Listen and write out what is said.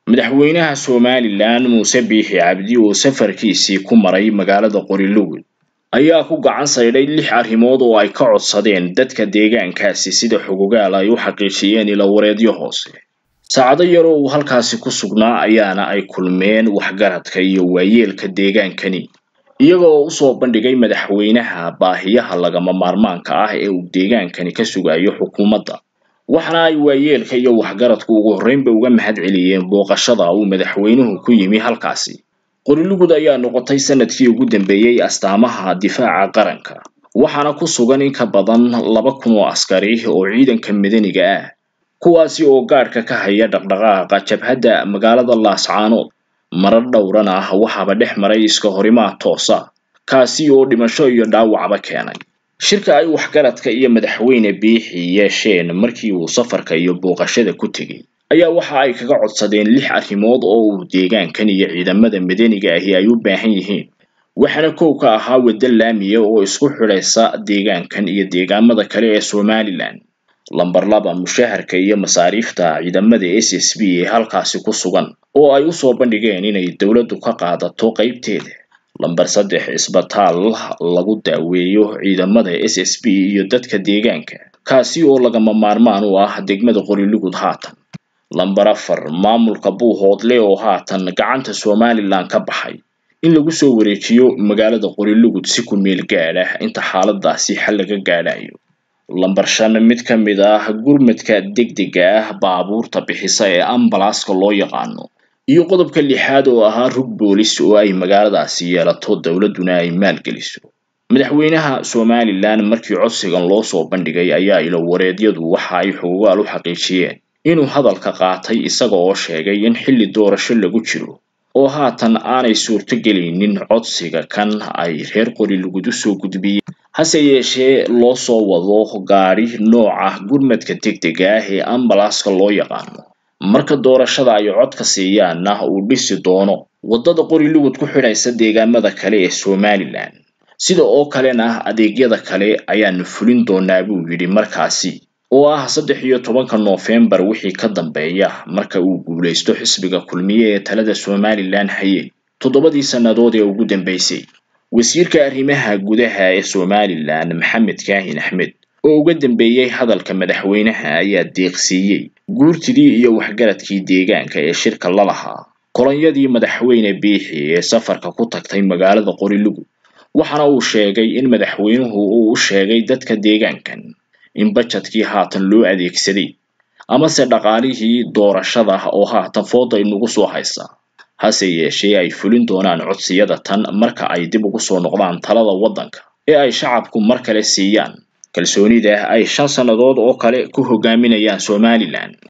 madaxweynaha somalilan muuse biixi cabdi oo safarkiisii ku maray magaalada qorilugud ayaa ku gacan saydhay lix arrimood oo ay ka codsadeen dadka deegaankaasi sida xogogaal ay u xaqiijiyeen ilawareedyo hoose saacado yar oo uu halkaasi ku sugnaa ayaana ay kulmeen waxgaradka iyo waayeelka deegaankani iyaga oo usoo bandhigay madaxweynaha baahiyaha lagama maarmaanka ah ee uu deegaankani ka sugayo xukuumadda waxaana ay waayeelka iyo waxgaradku ugu horreynba uga mahad celiyeen booqashada uu madaxweynuhu ku yimi halkaasi qorilugud ayaa noqotay sanadkii ugu dambeeyey astaamaha difaaca qaranka waxaana ku sugan in ka badan laba kun oo askari oo ciidanka madaniga ah kuwaasi oo gaadhka ka haya dhaqdhaqaaqa jabhadda magaalada laascaanood marar dhowrana ah waxaaba dhex maray iska horimaad toosa kaasi oo dhimasho iyo dhaawacba keenay shirka ay waxgaradka iyo madaxweyne biixi yeesheen markii uu safarka iyo booqashada ku tegey ayaa waxa ay kaga codsadeen lix arrimood oo uu deegaankan iyo ciidamada madaniga ahi ay u baahan yihiin waxaana kow ka ahaa waddo laamiya oo isku xidhaysa deegaankan iyo deegaamada kale ee somalilan lamber laba mushaharka iyo masaariifta ciidamada s s b ee halkaasi ku sugan oo ay usoo bandhigeen inay dowladdu ka qaadato qaybteeda lamber saddex isbitaal lagu daaweeyo ciidamada s s b iyo dadka deegaanka kaasi oo lagama maarmaan u ah degmada qorilugud haatan lamber afar maamulka buuhoodle oo haatan gacanta somalilan ka baxay in lagu soo wareejiyo magaalada qorilugud si ku meel gaadh ah inta xaaladaasi xal laga gaadhayo lamber shan mid ka mid ah gurmadka degdega ah baabuurta bixisa ee ambalaska loo yaqaano iyo qodobka lixaad oo ahaa rug boolis oo ay magaaladaasi yeelato dowladduna ay maalgeliso madaxweynaha somalilan markii codsigan loo soo bandhigay ayaa ilowareedyadu waxa ay xogogaal u xaqiijiyeen inuu hadalka qaatay isaga oo sheegay in xilli doorasho lagu jiro oo haatan aanay suurto gelaynin codsiga kan ay reer qorilugud usoo gudbiyeen hase yeeshee loo soo wado gaadhi nooca gurmadka degdega ah ee ambalaska loo yaqaano marka doorashada ay codka siiyaanna uu dhisi doono waddada qorilugud ku xidhaysa deegaamada kale ee somalilan sida oo kalena adeegyada kale ayaanu fulin doonaa buu yidhi markaasi oo ah saddex iyo tobanka noofembar wixii ka dambeeya marka uu guulaysto xisbiga kulmiye ee talada somalilan hayay toddobadii sannadood ee ugu dambeysay wasiirka arrimaha gudaha ee somalilan maxamed kaahin axmed oo uga dambeeyey hadalka madaxweynaha ayaa deeqsiiyey guurtidii iyo waxgaradkii deegaanka ee shirka la lahaa kolonyadii madaxweyne biixi ee safarka ku tagtay magaalada qorilugud waxaana uu sheegay in madaxweynuhu uu u sheegay dadka deegaankan in bajetkii haatan loo adeegsaday amase dhaqaalihii doorashada oo haatan fooda inagu soo haysa hase yeeshee ay fulin doonaan codsiyada tan marka ay dib ugu soo noqdaan talada waddanka ee ay shacabku mar kale siiyaan kalsoonida ay shan sannadood oo kale ku hogaaminayaan somalilan